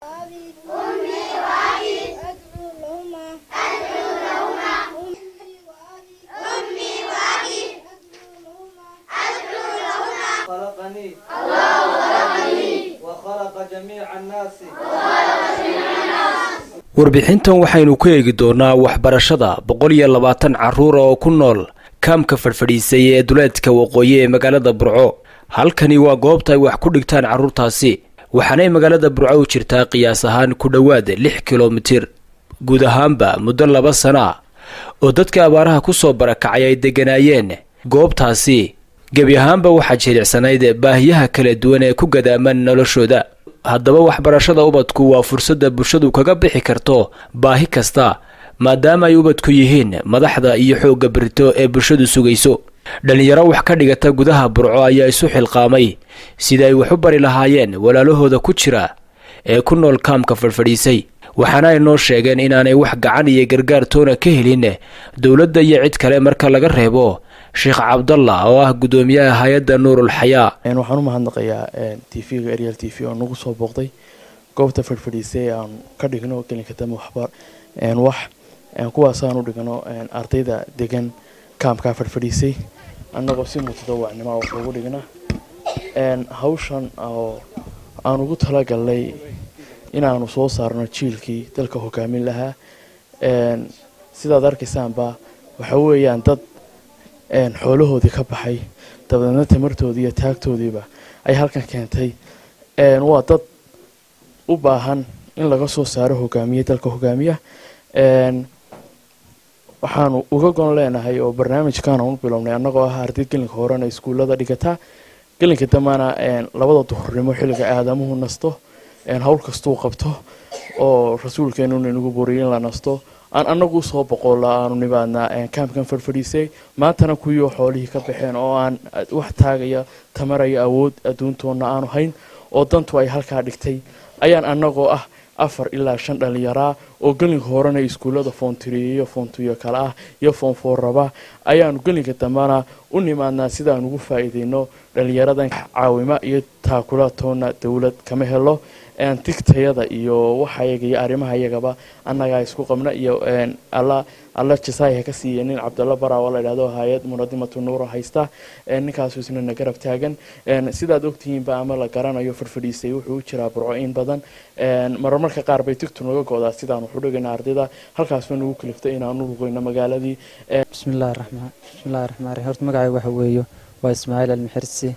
أمي وأبي أدعو لهما أدعو لهما أمي وأبي أدعو لهما خلقني الله خلقني وخلق جميع الناس warbixintan waxaynu ku eegi doonaa waxbarashada boqol iyo labaatan carruura oo ku nool kaamka fadhfadhiisay ee duleedka waqooyi ee magaalada burco halkani waa goobta ay wax ku dhigtaan carruurtaasi waxaanay magaalada burco u jirtaa qiyaas ahaan ku dhowaad lix kilomitir guud ahaanba muddo laba sana ah oo dadka abaaraha ku soo barakacay ay degganaayeen goobtaasi gebi ahaanba waxaa jilicsanayd baahiyaha kala duwan ee ku gadaaman noloshooda haddaba waxbarashada ubadku waa fursadda bulshadu kaga bixi karto baahi kasta maadaama ay ubadku yihiin madaxda iyo xoogga berito ee bulshadu sugayso dhallinyaro wax ka dhigata gudaha burco ayaa isu xilqaamay sida ay wax u bari lahaayeen walaalahooda ku jira ee ku nool kaamka fadhfadhiisay waxaana ay noo sheegeen inaanay wax gacan iyo gargaar toona ka helin dowladda iyo cid kale marka laga reebo sheekh cabdalla oo ah guddoomiyaha hay-adda nuurul xayaa waxaan u mahadnaqayaa t v-ga arial t v oo nagu soo booqday goobta fadhfadhiisay aan ka dhigno gelinka dambe waxba wax kuwaasaan u dhigno ardayda degan kaamkaa fadhfadhiisay annagoo si mutadawacnimo wax ugu dhigna hawshan oo aan ugu talagalnay inaanu soo saarno jiilkii dalka hogaamin lahaa sidaad arkaysaanba waxa weeyaan dad xoolahoodii ka baxay dabadeedna tamartoodii iyo taagtoodiiba ay halkan keentay waa dad u baahan in laga soo saaro hogaamiye dalka hogaamiya waxaanu uga gon leenahay oo barnaamijkan aan u bilownay annagoo ah arday gelinka horena iskuullada dhigata gelinka dambana labada duhurnimo xilliga aadamuhu nasto hawl kastuu qabto oo rasuulkeenuna inagu boriyay in la nasto aan anagu usoo boqolla aanu nimaadnaa kaamkan fadhfadhiisay maantana kuwiioo xoolihii ka baxeen oo aan wax taagaya tamaraya awood adduuntoonna aanu hayn oo dantu ay halkaa dhigtay ayaan annagoo ah afar ilaa shan dhallinyaraa oo gelinka horena iskuullada foontriye iyo foontuyo kale ah iyo foonfoorraba ayaanu gelinka dambana u nimaadnaa sidaan ugu faa'iideyno dhallinyaradan caawima iyo taakula toonna dowlad kama helo tigtayada iyo waxayaga iyo arrimaha iyagaba annagaa isku qabna iyo alla alla jasaaya ka siiya nin cabdalla bara oo la idhahdo hay-ad munadimatu nuura haysta ninkaasu isna na garab taagan sidaad ogtihiinba ama la garanayo fadhfadhiisay wuxuu u jiraa burco in badan marmarka qaar bay tigtu naga godaa sidaan waxu dhigayna ardayda halkaasba nagu kaliftay inaanu lugayno magaaladii bismillahi raxmaan bismillahi raxmaan raxiim horta magacayga waxa weeyo waa ismaaciil almixirsi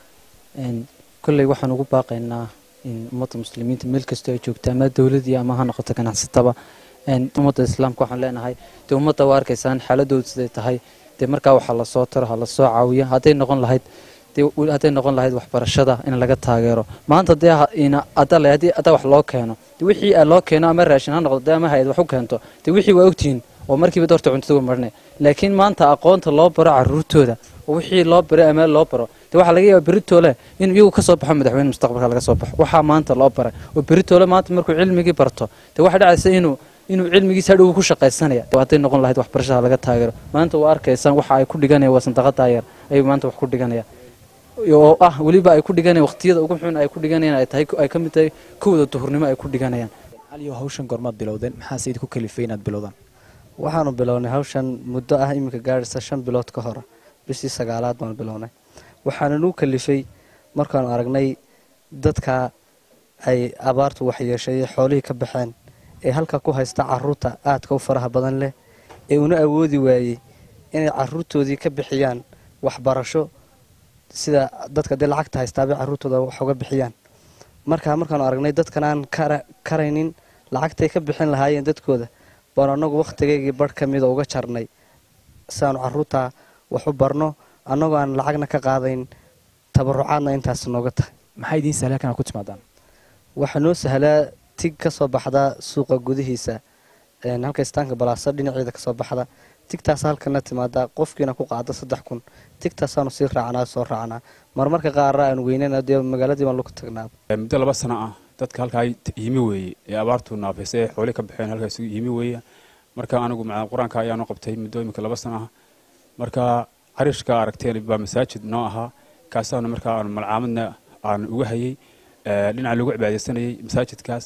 kolley waxaan ugu baaqaynaa ummadda muslimiinta meel kastoo ay joogta ama dowladii ama ha noqoto ganacsataba ummadda islaamka waxaan leenahay dee ummadda waa arkaysaan xaaladoodu siday tahay dee markaa waxaa lasoo taro ha lasoo caawiya hadday noqon lahayd hadday noqon lahayd waxbarashada in laga taageero maanta dee haddii haddaa wax loo keeno de wixii loo keeno ama raashin ha noqdo dee ama hay-ad wax u keento dee wixii waa ogtihiin oo markiiba doorta cuntada marne laakiin maanta aqoonta loo baro caruurtooda oo wixii loo baro ama loo baro de waxaa laga yaaba beritoole inuu iyagu kasoo baxo madaxweyne mustaqbalka laga soo baxo waxaa maanta loo baray oo beritoole maanta markuu cilmigii barto de waxaa dhacaysa inuu inuu cilmigiisa hadhow ku shaqaysanaya hadday noqon lahayd waxbarashada laga taageero maanta waa arkaysaan waxa ay ku dhiganayaan waa sandaqada yar ayuu maanta wax ku dhiganayaan oo ah weliba ay ku dhiganayaan waqtiyada ugu xun ay ku dhiganayaan ay tahay ay ka mid tahay kowda duhurnimo ay ku dhiganayaan aliyo hawshan goormaad bilowdeen maxaa sayid ku kalifay inaad bilowdaan waxaanu bilownay hawshan muddo ah iminka gaadhaysa shan bilood ka hor bishii sagaalaad baanu bilownay waxaana nuu kalifay markaanu aragnay dadka ay abaartu waxyeeshay xoolihii ka baxeen ee halka ku haysta caruurta aadka u faraha badan leh ee una awoodi waayey inay caruurtoodii ka bixiyaan waxbarasho sida dadka dee lacagta haystaabay caruurtooda wax uga bixiyaan markaa markaanu aragnay dadkan aan karaynin lacagtay ka bixin lahaayeen dadkooda baanu annagu wakhtigaygii barh ka mida uga jarnay si aanu caruurta wax u barno annagoo aan lacagna ka qaadayn tabarucaadna intaas nooga tahay maxaa idiin sahlaa kana ku timaadaan waxaa noo sahlaa tig ka soo baxda suuqa gudihiisa halka istaanka balaasa dhinaceeda kasoo baxda tigtaas halkana timaada qofkiina ku qaada saddex kun tigtaasaanu sii raacnaa soo raacnaa marmarka qaarna aan weynana dee magaaladii baan lagu tagnaa muddo laba sano ah dadka halkaa yimi weeye ee abaartu naafaysa ee xooli ka baxeen halkaas yimi weeye marka anigu macalin qur-aanka ayaanu qabtay muddo imika laba sano ah marka carishka aragteen baa masaajid noo ahaa kaasaanu markaa aanu malcaamadna aan uga hayay dhinaca lagu cibaadaysanayay masaajidkaas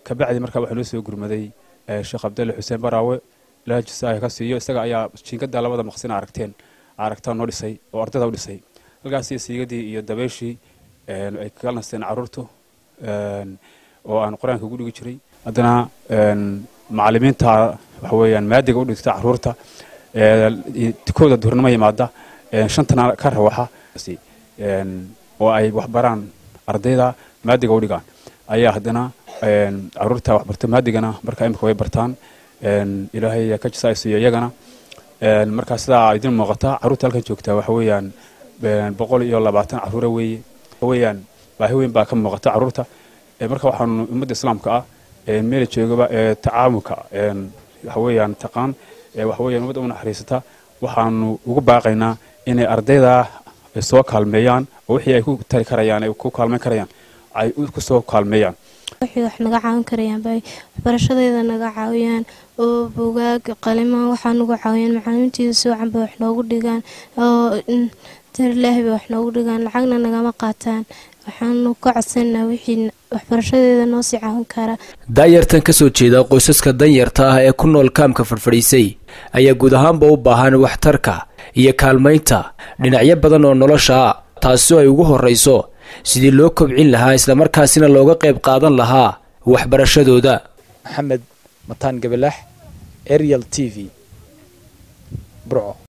kabacdi markaa waxaa noo soo gurmaday sheekh cabdalle xuseen baraawe ilaah jasaaya ka siiyo isaga ayaa jiingadda labada maqsina aragteen aragtaan noo dhisay oo ardayda u dhisay halkaas iyo siigadii iyo dabeeshii ay kaga nasteen carruurtu oo aan qur-aanka ugu dhigi jiray haddana macallimiinta waxa weeyaan maadiga u dhigta carruurta kooda duhurnimo yimaada shantana ka rawaxa oo ay waxbaraan ardayda maadiga u dhigaan ayaa haddana carruurta waxbarta maadigana markaa imika way bartaan ilaahay ka jasaaysiiyo iyagana markaa sidaa idin muuqata carruurta halkan joogtaa waxa weeyaan boqol iyo labaatan carruura weeye weeyaan baahi weyn baa ka muuqata carruurta marka waxaanu ummadda islaamka ah meela joogaba tacaamulka waxa weeyaan taqaan waxa weeyaan ummadda u naxariisata waxaanu ugu baaqaynaa inay ardayda soo kaalmeeyaan oo wixii ay ku tari karayaan ay ku kaalmeyn karayaan ay ku soo kaalmeeyaan waxay wax naga caawin karayaan bay waxbarashadeeda naga caawiyaan oo bugaag qalimaan waxaa nagu caawiyaan macalimiinteeda soocan bay wax noogu dhigaan oo darlaahi bay wax noogu dhigaan lacagna nagama qaataan waxaanu ka codsanaa wixii waxbarashadeeda noo sii caawin kara daayartan ka soo jeeda qoysaska danyarta ah ee ku nool kaamka fadhfadhiisay ayaa guud ahaanba u baahan waxtarka iyo kaalmaynta dhinacyo badan oo nolosha ah taasoo ay ugu horrayso sidii loo kobcin lahaa islamarkaasina looga qayb qaadan lahaa waxbarashadooda maxamed mataan gabalaax arial t v burco